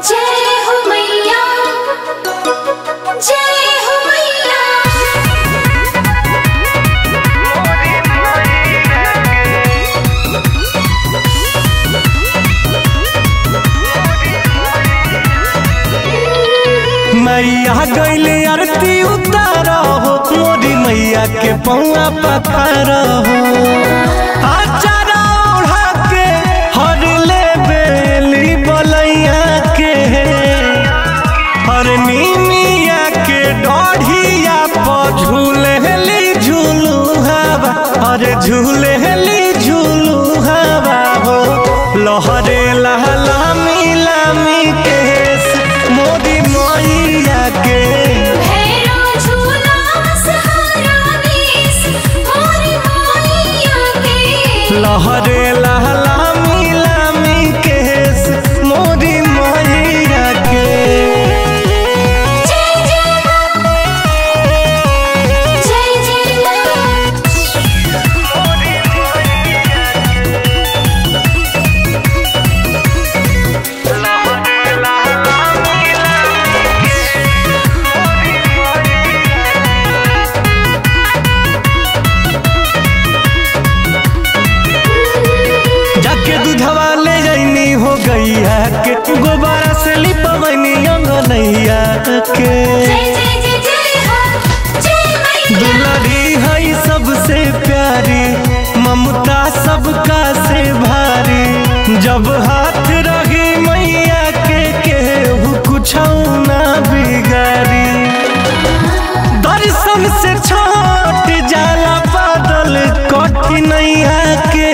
जय हो मैया जय हो मैया मैया गैले आरती उतारो हो मोरी मैया के पौआ पखार हो आचारा ओढ़ा के हर ले बेली बलैया के हर नीमिया के डढ़िया पर झूले ली झूलू हवा हर झूले ली झूलू हवा हो लहरे लहला मिलामी केस मोदी मैया के भैरो झूला सहारा देश मोरी मैया के लहरे लहला मिलामी केस मोदी मैया के जय जय जय जय जाके दूधवा ले जाइनी हो गैया के गोबारा से लिपवनी अंगनैया के जय जय जय जय हो जय मैया दुलरी है सबसे प्यारी ममता सबका से भारी जब हाथ रही मैया के केहू कुछ ना बिगाड़ी दर्शन से छोट जाला बादल कठिनैया के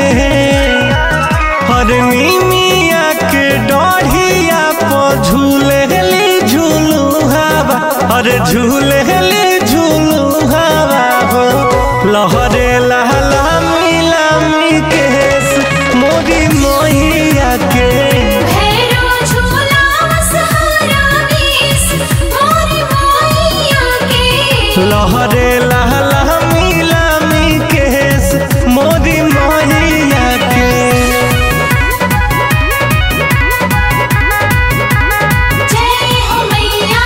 हर मिया के डढ़िया पर झूले ली झूलू हवा हर झूले ली झूलू हवा हो लहरे लहला मिलामी केस मोरी मैया के भैरो झूला सहारा देश मोरी मैया के लहरे लहला मिलामी केस मोरी मैया के जय हो मैया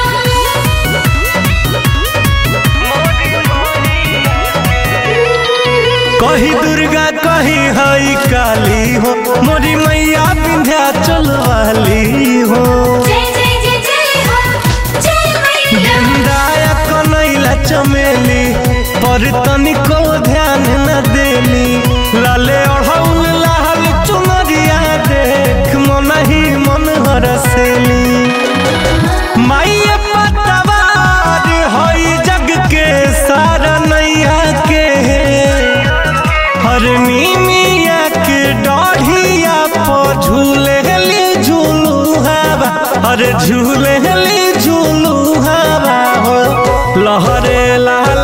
कही दुर्गा कही हई काली हो मोरी मैया विंध्याचल वाली हो जय जय जय जय हो जय मैया गंगाया कनैला चमेली पर तनिको ध्यान न देली लाले ओढ़ौल लाल चुनरिया देख मन ही मन हरसेली माइये पतवार हई जग के सारा नैया के हर मिया के डढ़िया पर झूले ली झूलू हवा हर झूले ली झूलू हवा हो लहरे लाल